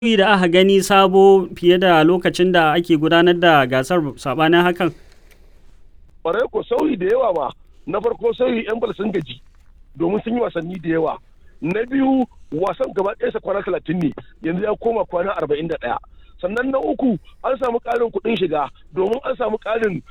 sauyi da aka gani sabo fiye da lokacin da ake gudanar da gasar sabanin hakan? Ƙwarai ko sauyi da yawa ma na farko sauyi 'yan bal sun gaji domin sun yi wasanni da yawa. Na biyu wasan gaba ɗaya kwana talatin ne yanzu ya koma kwana arba'in da ɗaya. sannan na uku an samu ƙarin kuɗin shiga domin an samu ƙarin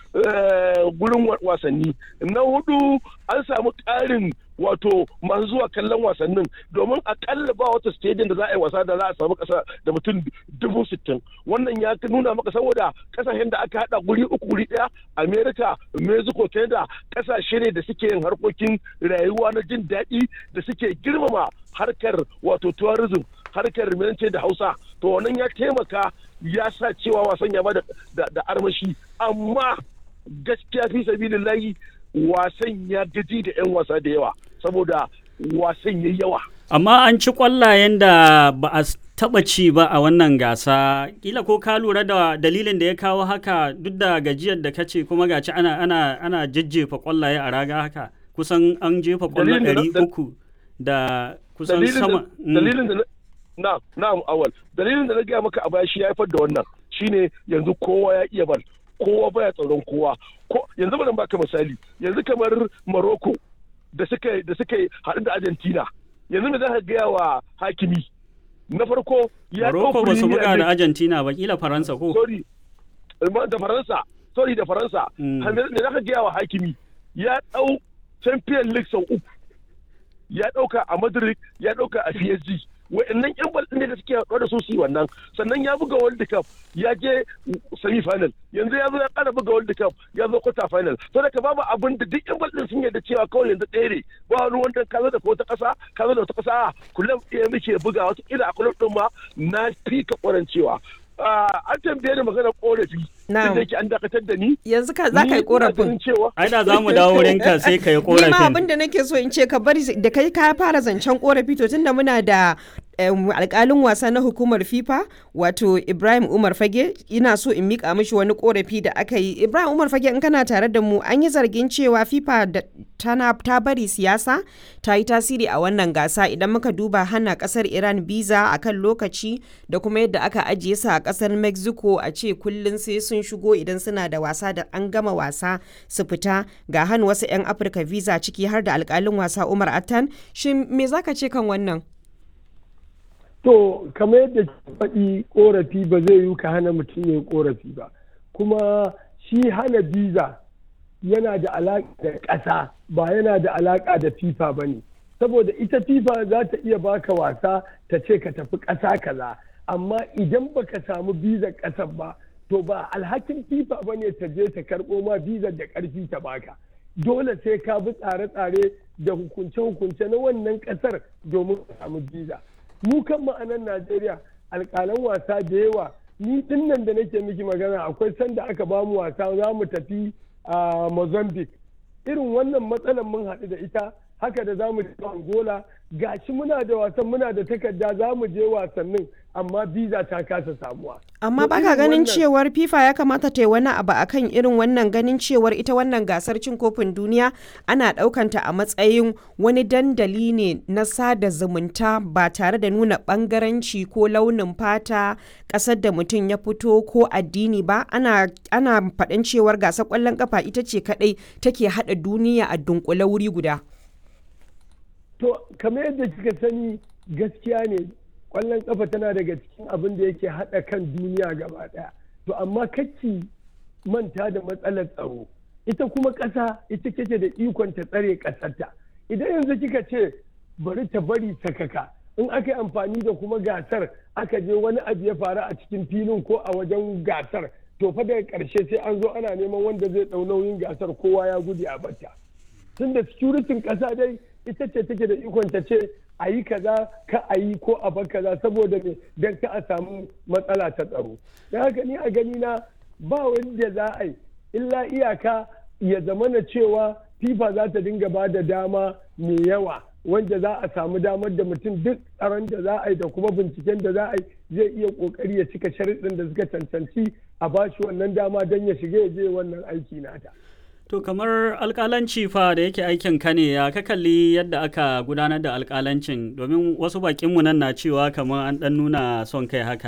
gurin wasanni na hudu an samu ƙarin wato masu zuwa kallon wasannin domin akalla ba wata stadium da za a yi wasa da za a samu ƙasa da mutum dubu sittin wannan ya nuna maka saboda ƙasashen da aka haɗa guri uku guri ɗaya america mexico canada ƙasashe ne da suke yin harkokin rayuwa na jin daɗi da suke girmama harkar wato tourism harkar rimance da hausa to wannan ya taimaka ya sa cewa wasan ya ba da armashi amma gaskiya fi sabilillahi wasan ya gaji da 'yan wasa da yawa saboda wasan ya yawa amma an ci kwallayen da ba a taba ci ba a wannan gasa kila ko ka lura da dalilin da ya kawo haka duk da gajiyar da kace kuma gaci ana ana ana jajjefa kwallaye a raga haka kusan an jefa kwallo ɗari uku da kusan sama dalilin da na na'am awal dalilin da na gaya maka a baya shi ya haifar da wannan shine yanzu kowa ya iya bal kowa baya tsaron kowa ko yanzu bari baka misali yanzu kamar Morocco da suka da suka haɗu da Argentina yanzu me za ka gaya wa hakimi na farko ya Morocco ba su buga da Argentina ba kila Faransa ko sorry da Faransa sorry da Faransa me za ka gaya wa hakimi ya dau Champions League sau uku ya dauka a Madrid ya dauka a PSG wa'annan yan bal ne da suke haɗuwa da su su wannan sannan ya buga world cup ya je semi final yanzu ya zo ya ƙara buga world cup ya zo quarter final to da ka babu abin da duk yan bal din sun yarda cewa kawai yanzu ɗaya ne ba wani wanda ka zo da wata ƙasa ka zo da wata ƙasa kullum ɗaya muke buga wata kila a kullum ɗin ma na fi ka ƙwarancewa an tambaye ni maganar korafi da yake an dakatar da ni yanzu ka za ka yi korafin ai da za mu dawo wurin ka sai ka yi korafin ni ma abin da nake so in ce ka bari da kai ka fara zancen korafi to tunda muna da alkalin wasa na hukumar fifa wato ibrahim umar fage ina so in mika mishi wani korafi da aka yi ibrahim umar fage in kana tare da mu an yi zargin cewa fifa da tana ta bari siyasa ta yi tasiri a wannan gasa idan muka duba hana kasar iran biza a kan lokaci da kuma yadda aka ajiye su a kasar mexico a ce kullum sai sun shigo idan suna da wasa da an gama wasa su fita ga hannu wasu 'yan afirka visa ciki har da alkalin wasa umar attan shin me zaka ce kan wannan To, kamar yadda faɗi ƙorafi ba zai yi ka hana mutum ya yi ƙorafi ba. Kuma shi hana biza yana da alaƙa da ƙasa ba yana da alaƙa da FIFA ba ne. Saboda ita FIFA za ta iya baka wasa ta ce ka tafi ƙasa kaza. Amma idan baka samu bizar ƙasar ba, to ba alhakin FIFA ba ne ta je ta karɓo ma bizar da ƙarfi ta baka. Dole sai ka bi tsare-tsare da hukunce-hukunce na wannan ƙasar domin ka samu biza. mu kan ma'anan Najeriya alƙalan wasa da yawa ni din nan da nake miki magana akwai sanda aka ba mu wasa za mu tafi a Mozambique irin wannan matsalar mun haɗu da ita haka da za mu je Angola gashi muna da wasan muna da takarda za mu je wasannin amma biza ta kasa samuwa. Amma baka ganin cewar FIFA ya kamata ta yi wani abu akan irin wannan ganin cewar ita wannan gasar cin kofin duniya ana ɗaukanta a matsayin wani dandali ne na sada zumunta ba tare da nuna ɓangaranci ko launin fata ƙasar da mutum ya fito ko addini ba ana ana faɗin cewar gasar ƙwallon ƙafa ita ce kaɗai take haɗa duniya a dunkule wuri guda. To, kamar yadda kika sani gaskiya ne kwallon kafa tana daga cikin abin da yake haɗa kan duniya gaba ɗaya to amma kacci manta da matsalar tsaro ita kuma ƙasa ita kake da ikon ta tsare ƙasarta idan yanzu kika ce bari ta bari sakaka in aka yi amfani da kuma gasar aka je wani abu ya faru a cikin filin ko a wajen gasar to fa daga ƙarshe sai an zo ana neman wanda zai ɗau nauyin gasar kowa ya gudu a bata tunda securitin ƙasa dai ita ce take da ikon ta ce a yi kaza ka a yi ko a bar kaza saboda me don ka a samu matsala ta tsaro don haka ni a gani na ba wanda za a yi illa iyaka ya zama na cewa fifa za ta dinga ba da dama mai yawa wanda za a samu damar da mutum duk tsaron da za a yi da kuma binciken da za a yi zai iya kokari ya cika sharuɗin da suka cancanci a bashi wannan dama don ya shiga ya je wannan aiki nata. To kamar alkalanci fa da yake aikin ka ne ya ka kalli yadda aka gudanar da alkalancin domin wasu bakinmu nan na cewa kamar an ɗan nuna son kai haka